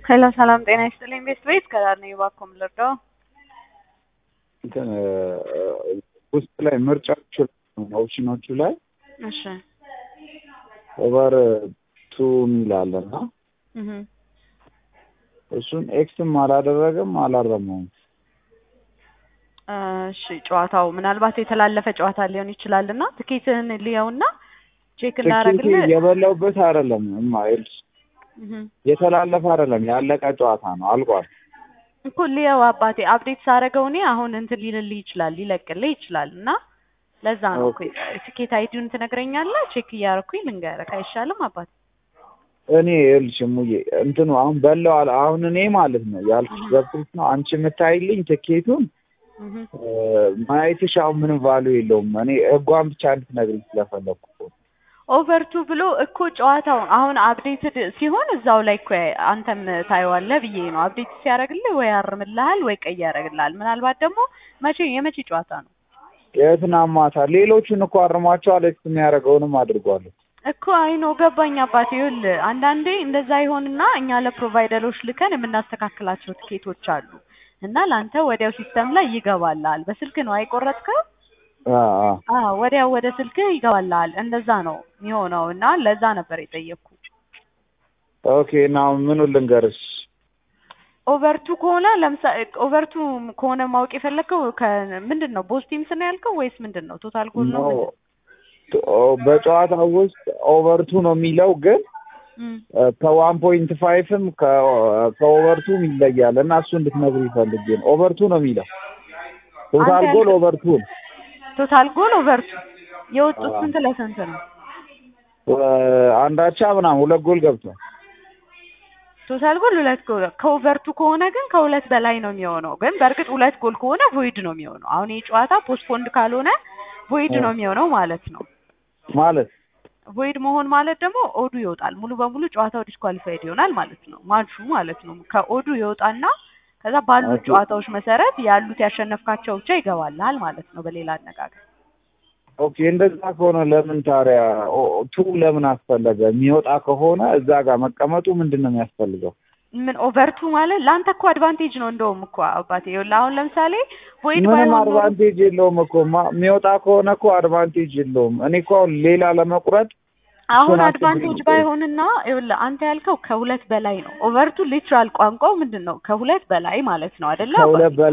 ሄሎ ሰላም ጤና ይስጥልኝ። ቤት ቤት ከዳር ነው እባክዎ የምልርዳው? እንትን ውስጥ ላይ ምርጫዎቹ ኦፕሽኖቹ ላይ እሺ ኦቨር ቱ የሚል አለ እና እህ እሱን ኤክስም አላደረገም አላረመውም። እሺ ጨዋታው ምናልባት የተላለፈ ጨዋታ ሊሆን ይችላል እና ትኬትህን ልየውና ቼክ ትኬቴ እናደርግልህ። የበላውበት አይደለም እማ ይኸውልሽ፣ እህ የተላለፈ አይደለም ያለቀ ጨዋታ ነው አልቋል። እኮ ልየው አባቴ አፕዴት ሳደርገው እኔ አሁን እንትን ሊልልህ ይችላል ሊለቅልህ ይችላል እና ለዛ ነው እኮ ትኬት አይዲውን ትነግረኛለህ ቼክ እያደረኩኝ ልንገርህ አይሻልም አባቴ? እኔ ይኸውልሽ እሙዬ እንትኑ አሁን በላው አለ አሁን እኔ ማለት ነው ያልኩሽ ገብቶሽ ነው አንቺ የምታይልኝ ትኬቱን እህ እ፣ ማየትሽ አሁን ምንም ቫሉ የለውም። እኔ ህጓን ብቻ እንድትነግሪኝ ስለፈለኩ እኮ ነው። ኦቨርቱ ብሎ እኮ ጨዋታው አሁን አፕዴትድ ሲሆን እዛው ላይ እኮ አንተም ታየዋለህ ብዬ ነው። አፕዴት ሲያደርግልህ ወይ ያርምልሃል ወይ ቀይ ያደርግልሃል። ምናልባት ደግሞ መቼ የመቼ ጨዋታ ነው የትናንት ማታ ሌሎቹን እኮ አርሟቸዋል። ኤክስ የሚያደርገውንም አድርጓለሁ። እኮ አይኖ ገባኝ አባቴ። ይኸውልህ አንዳንዴ እንደዛ ይሆንና እኛ ለፕሮቫይደሮች ልከን የምናስተካክላቸው ትኬቶች አሉ እና ለአንተ ወዲያው ሲስተም ላይ ይገባልሃል። በስልክ ነው አይቆረጥከው? አ አ አዎ ወዲያው ወደ ስልክህ ይገባልሃል። እንደዛ ነው የሚሆነው እና ለዛ ነበር የጠየቅኩ። ኦኬ እና አሁን ምኑን ልንገርሽ? ኦቨርቱ ከሆነ ለምሳሌ ኦቨርቱ ከሆነ ማወቅ የፈለግከው ከምንድን ነው ቦስ ቲምስ ነው ያልከው ወይስ ምንድን ነው? ቶታል ጎል ነው ኖ ምንድን ነው? በጨዋታው ውስጥ ኦቨርቱ ነው የሚለው ግን እም። ከዋን ፖይንት ፋይቭም ከኦቨርቱም ይለያል እና እሱ እንድትነግሩ ይፈልግ ነው። ኦቨርቱ ነው የሚለው ቶታል አንተ ጎል ያልከው- ኦቨርቱ ነው። ቶታል ጎል ኦቨርቱ የወጡት አዎ። ስንት ለስንት ነው? አንዳቻ ምናምን ሁለት ጎል ገብቷል። ቶታል ጎል ሁለት ጎል ከኦቨርቱ ከሆነ ግን ከሁለት በላይ ነው የሚሆነው። ግን በእርግጥ ሁለት ጎል ከሆነ ቮይድ ነው የሚሆነው። አሁን ይህ ጨዋታ ፖስትፖንድ ካልሆነ ቮይድ ነው የሚሆነው ማለት ነው። ማለት ቮይድ መሆን ማለት ደግሞ ኦዱ ይወጣል። ሙሉ በሙሉ ጨዋታው ዲስኳሊፋይድ ይሆናል ማለት ነው። ማቹ ማለት ነው። ከኦዱ ይወጣና ከዛ ባሉት ኦኬ። ጨዋታዎች መሰረት ያሉት ያሸነፍካቸው ብቻ ይገባልሃል ማለት ነው በሌላ አነጋገር። ኦኬ እንደዛ ከሆነ ለምን ታዲያ ኦ- ቱ ለምን አስፈለገ? የሚወጣ ከሆነ እዛ ጋር መቀመጡ ምንድን ነው የሚያስፈልገው? ምን ኦቨርቱ ማለት ለአንተ እኮ አድቫንቴጅ ነው እንደውም እኮ አባቴ። ይኸውልህ አሁን ለምሳሌ ቮይድ ምንም ባይሆን ኖሮ አድቫንቴጅ የለውም እኮ ማ- የሚወጣ ከሆነ እኮ አድቫንቴጅ የለውም። እኔ እኮ አሁን ሌላ ለመቁረጥ አሁን እሱን አስቤ አድቫንቴጅ ነው። ባይሆንና ይኸውልህ አንተ ያልከው ከሁለት በላይ ነው። ኦቨርቱ ሊትራል ቋንቋው ምንድን ነው? ከሁለት በላይ ማለት ነው አይደለ? ከሁለት